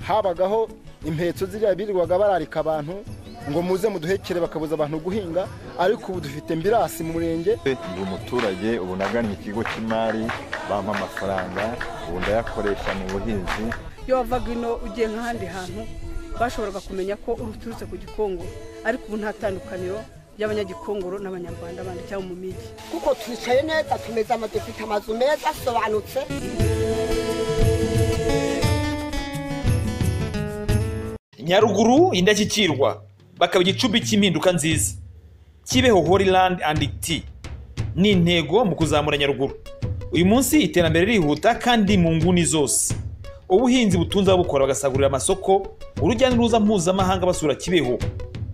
habagaho impetso ziriya birirwaga bararika abantu ngo muze muduhekere bakabuza abantu guhinga ariko ubu dufite mbirasi mu murenge ndi umuturage ubu nagannye ikigo cy'imari bampa amafaranga ubu ndayakoresha mu buhinzi iyo wavaga ino ugiye nk'ahandi hantu bashoboraga kumenya ko uturutse ku gikongo ariko ubu nta tandukaniro ry'abanyagikongoro n'abanyarwanda bandi cyangwa mu migi kuko twicaye neza tumeze ama dufite amazu meza asobanutse nyaruguru indashyikirwa bakaba igicumbi cy'impinduka nziza kibeho horiland and tea ni intego mu kuzamura nyaruguru uyu munsi iterambere rihuta kandi mu nguni zose ubuhinzi butunze ababukora bagasagurira amasoko urujya n'uruza mpuzamahanga basura kibeho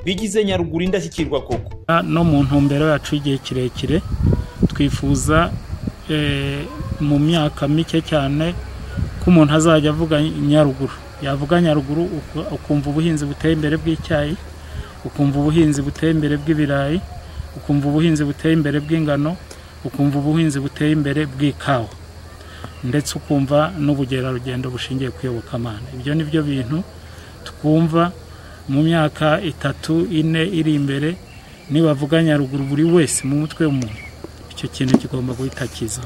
bigize nyaruguru indashyikirwa koko no mu ntumbero yacu y'igihe kirekire twifuza eh, mu myaka mike cyane ko umuntu azajya avuga nyaruguru yavuga nyaruguru uku- ukumva ubuhinzi buteye imbere bw'icyayi ukumva ubuhinzi buteye imbere bw'ibirayi ukumva ubuhinzi buteye imbere bw'ingano ukumva ubuhinzi buteye imbere bw'ikawa ndetse ukumva n'ubugerarugendo bushingiye ku iyobokamana ibyo ni byo bintu twumva mu myaka itatu ine iri imbere nibavuga nyaruguru buri wese mu mutwe w'umuntu icyo kintu kigomba guhita kiza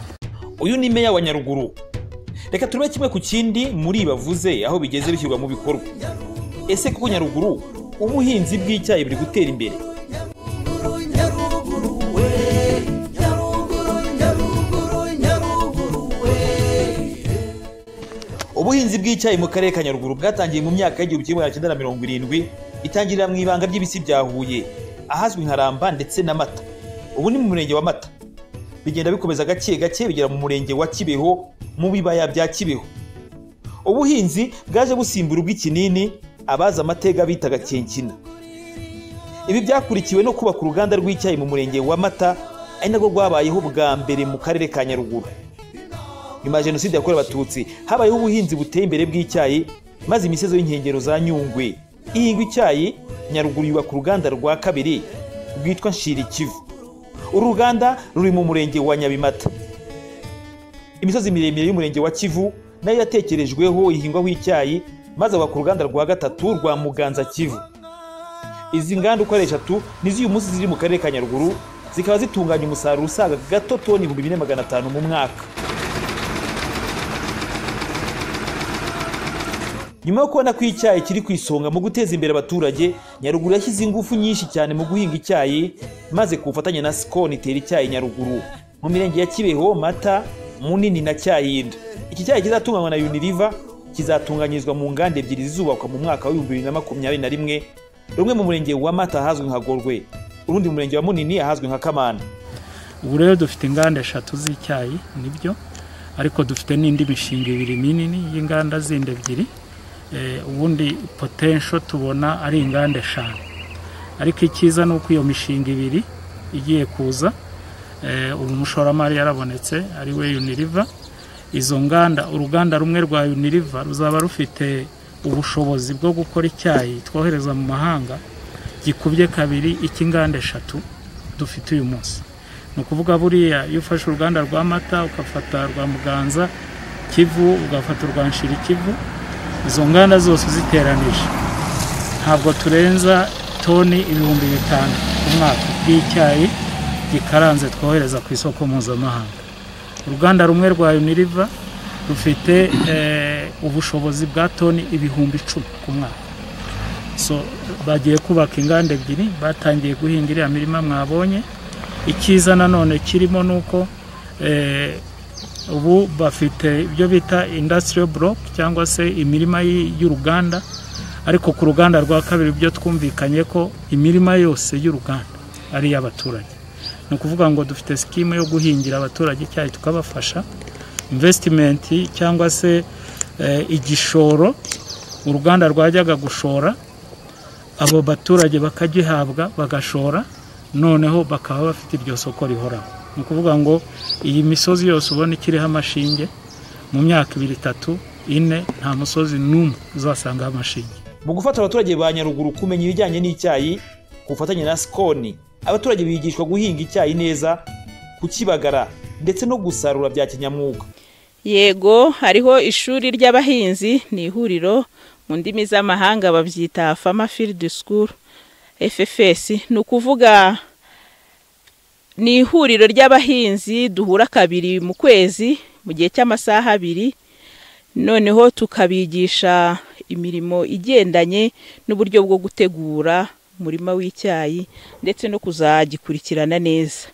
uyu ni meya wa nyaruguru reka turebe kimwe ku kindi muri bavuze aho bigeze bishyirwa mu bikorwa ese koko nyaruguru ubuhinzi bw'icyayi buri gutera imbere ubuhinzi bw'icyayi mu karere ka nyaruguru bwatangiye mu myaka y'igihumbi kimwe magana cyenda na mirongo irindwi itangirira mu ibanga ry'ibisi bya huye ahazwi nka ramba ndetse na mata ubu ni mu murenge wa mata bigenda bikomeza gake gake bigera mu murenge wa kibeho mu bibaya bya kibeho ubuhinzi bwaje busimbura ubw'ikinini abazi amateka bitaga kenkina ibi byakurikiwe no kubaka uruganda rw'icyayi mu murenge wa mata ari narwo rwabayeho bwa mbere mu karere ka nyaruguru nyuma ya jenoside yakorewe abatutsi habayeho ubuhinzi buteye imbere bw'icyayi maze imisozi y'inkengero za nyungwe ihingwa icyayi nyaruguru yubaka uruganda rwa kabiri rwitwa nshirikivu uru ruganda ruri mu murenge wa nyabimata imisozi miremire y'umurenge wa kivu nayo yatekerejweho ihingwaho icyayi maze abaka uruganda rwa gatatu rwa muganza kivu izi nganda uko ari eshatu nizo uyu munsi ziri mu karere ka nyaruguru zikaba zitunganya umusaruro usaga gato toni ibihumbi bine magana atanu mu mwaka nyuma yo kubona ko icyayi kiri ku isonga mu guteza imbere abaturage nyaruguru yashyize ingufu nyinshi cyane mu guhinga icyayi maze ku bufatanye na sikoni itera icyayi nyaruguru mu mirenge ya kibeho mata munini na cyayinda iki cyayi kizatunganywa na uniriva kizatunganyirizwa mu nganda ebyiri zizubakwa mu mwaka w'ibihumbi bibiri na makumyabiri na rimwe rumwe mu murenge wa mata ahazwi nka gorwe urundi mu murenge wa munini ahazwi nka kamana ubu rero dufite inganda eshatu z'icyayi nibyo ariko dufite n'indi mishinga ibiri minini y'inganda zindi ebyiri Eh, ubundi potensho tubona ari inganda eshanu ariko icyiza ni uko iyo mishinga ibiri igiye kuza eh, uyu mushoramari yarabonetse ari we uniriva izo nganda uruganda rumwe rwa uniriva ruzaba rufite ubushobozi bwo gukora icyayi twohereza mu mahanga gikubye kabiri icy'inganda eshatu dufite uyu munsi ni ukuvuga buriya iyo ufashe uruganda rwa mata ugafata rwa muganza kivu ugafata urwa nshiri kivu izo nganda zose uziteranije ntabwo turenza toni ibihumbi bitanu ku mwaka bw'icyayi gikaranze twohereza ku isoko mpuzamahanga uruganda rumwe rwa uniriva rufite eh, ubushobozi bwa toni ibihumbi icumi ku mwaka so bagiye kubaka inganda ebyiri batangiye guhinga iriya mirima mwabonye icyiza nanone kirimo ni uko eh, ubu bafite ibyo bita indasitiriyo buroke cyangwa se imirima y- y'uruganda ariko ku ruganda rwa kabiri byo twumvikanye ko imirima yose y'uruganda ari iy'abaturage ni ukuvuga ngo dufite sikimu yo guhingira abaturage icyayi tukabafasha imvesitimenti cyangwa se eh, igishoro uruganda rwajyaga gushora abo baturage bakagihabwa bagashora noneho bakaba bafite iryo soko rihoraho ni ukuvuga ngo iyi misozi yose ubona ikiriho amashinge mu myaka ibiri itatu ine nta musozi n'umwe uzasangaho amashinge mu gufata abaturage ba nyaruguru kumenya ibijyanye n'icyayi ku bufatanye na sikoni abaturage bigishwa guhinga icyayi neza kukibagara ndetse no gusarura bya kinyamwuga yego hariho ishuri ry'abahinzi ni ihuriro mu ndimi z'amahanga babyita fama field school ffs ni ukuvuga ni ihuriro ry'abahinzi duhura kabiri mu kwezi mu gihe cy'amasaha abiri noneho tukabigisha imirimo igendanye n'uburyo bwo gutegura umurima w'icyayi ndetse no kuzagikurikirana neza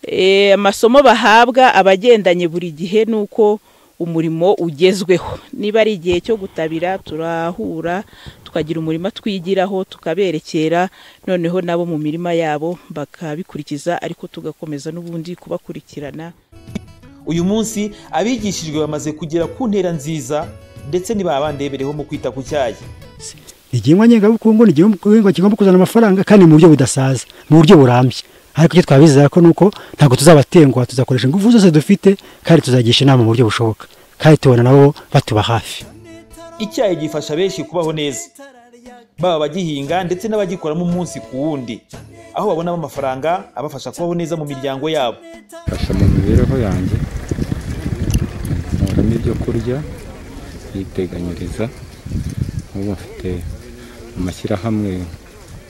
E, amasomo bahabwa abagendanye buri gihe ni uko umurimo ugezweho niba ari igihe cyo gutabira turahura tukagira umurima twigiraho tukaberekera noneho nabo mu mirima yabo bakabikurikiza ariko tugakomeza n'ubundi kubakurikirana uyu munsi abigishijwe bamaze kugera ku ntera nziza ndetse nibabandebereho mu kwita ku cyayi igihingwa ngengabukungu ni igihingwa kigomba kuzana amafaranga kandi mu buryo budasaza mu buryo burambye ariko icyo twabizeza ko nuko ntabwo tuzabatenguha tuzakoresha ingufu zose dufite kandi tuzagisha inama mu buryo bushoboka kandi tubona nabo batuba hafi icyayi gifasha benshi kubaho neza baba abagihinga ndetse n'abagikoramo umunsi ku wundi aho babonamo amafaranga abafasha kubaho neza mu miryango yabo mfasha mu mibereho yanjye nkuramo ibyo kurya niteganyiriza ubu mfite amashyirahamwe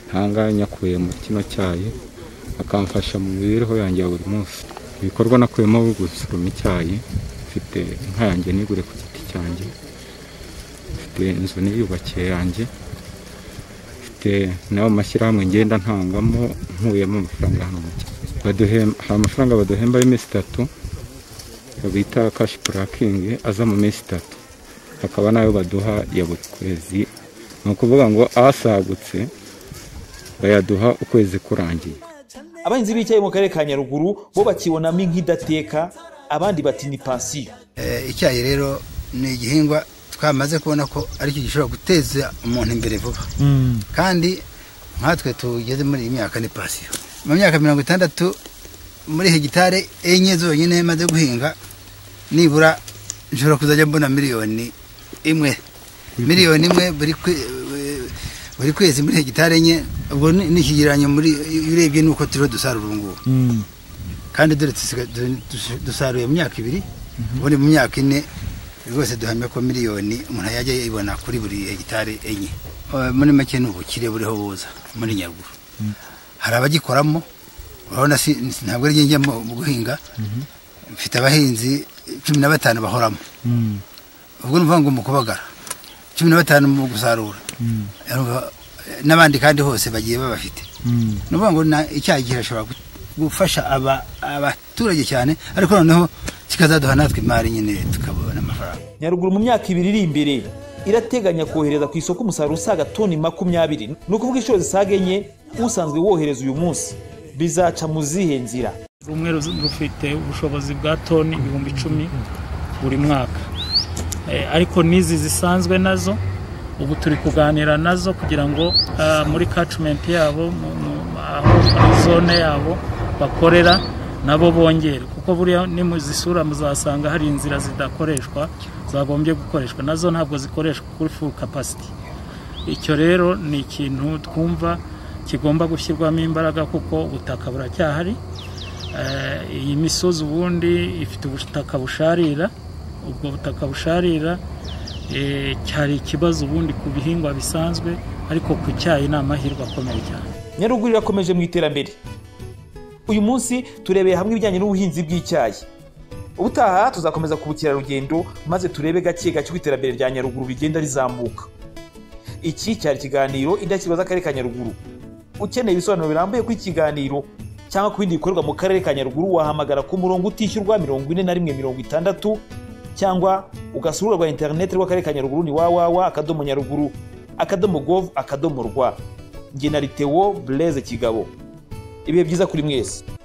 ntanga nyakuye mu kino cyayi akamfasha mu mibereho yanjye ya buri munsi ibikorwa nakuyemo gusoroma icyayi mfite inka yanjye nigure ku giti cyanjye mfite inzu niyubakiye yanjye mfite n'ayo mashyirahamwe ngenda ntangamo nkuyemo amafaranga hano mu cyaro Baduhem- hari amafaranga baduhemba y'iminsi itatu bita kashi purakingi aza mu minsi itatu hakaba n'ayo baduha ya buri kwezi ni ukuvuga ngo asagutse bayaduha ukwezi kurangiye abahinzi b'icyayi mu karere ka nyaruguru bo bakibonamo nk'idateka abandi bati ni pansiyo Eh, icyayi rero ni igihingwa twamaze kubona ko aricyo gishobora guteza umuntu imbere vuba kandi nkatwe tugeze muri iyi myaka ni pasiyo mu myaka mirongo itandatu muri hegitari enye zonyine maze guhinga nibura nshobora kuzajya mbona miliyoni imwe miliyoni imwe buri kwe- buri kwezi muri hegitari enye ubwo ni- ni ikigereranyo muri iyo urebye nuko turiho dusarura ubu ngubu kandi dore dusiga- du- dus- dusaruye mu myaka ibiri ubundi mu myaka ine rwose duhamya ko miliyoni umuntu yajya yibona kuri buri hegitari enye Eh, muri make ni ubukire buriho buza muri nyaruguru hari abagikoramo urabona si ntabwo ari njye njya mu mu guhinga mfite abahinzi cumi na batanu bahoramo ubwo ni ukuvuga ngo mu kubagara cumi na batanu mu gusarura Urumva, eh, n'abandi kandi hose bagiye babafite ni ukuvuga ngo na- icyayi kirashobora gu- gufasha aba- abaturage cyane ariko noneho kikazaduha natwe imari nyine tukabona amafaranga nyaruguru mu myaka ibiri iri imbere irateganya kohereza ku isoko umusaruro usaga toni makumyabiri ni ukuvuga inshuro zisaga enye usanzwe wohereza uyu munsi bizaca mu zihe nzira rumwe ruz- rufite ubushobozi bwa toni ibihumbi icumi buri mwaka Eh, ariko n'izi zisanzwe nazo ubu turi kuganira nazo kugira ngo ah, muri kacimenti yabo mu- mu- aho muri zone yabo bakorera nabo bongere kuko buriya nimuzisura muzasanga hari inzira zidakoreshwa zagombye gukoreshwa nazo ntabwo zikoreshwa kuri full capacity icyo rero ni ikintu twumva kigomba gushyirwamo imbaraga kuko ubutaka buracyahari Eh, iyi misozi ubundi ifite ubutaka busharira ubwo butaka busharira eh, cyari ikibazo ubundi ku bihingwa bisanzwe ariko ku cyayi ni amahirwe akomeye cyane nyaruguru irakomeje mu iterambere uyu munsi turebeye hamwe ibijyanye n'ubuhinzi bw'icyayi ubutaha tuzakomeza ku bukerarugendo maze turebe gake gake uko iterambere rya nyaruguru rigenda rizamuka iki cyari ikiganiro indashyikirwa z'akarere ka nyaruguru ukeneye ibisobanuro birambuye ku ikiganiro cyangwa ku bindi bikorerwa mu karere ka nyaruguru wahamagara ku murongo utishyurwa mirongo ine na rimwe mirongo itandatu cyangwa ugasura rwa interineti rw'akarere ka nyaruguru ni wawawa akadomo nyaruguru akadomo govu akadomo rwa nge na litewo bureze kigabo ibihe byiza kuri mwese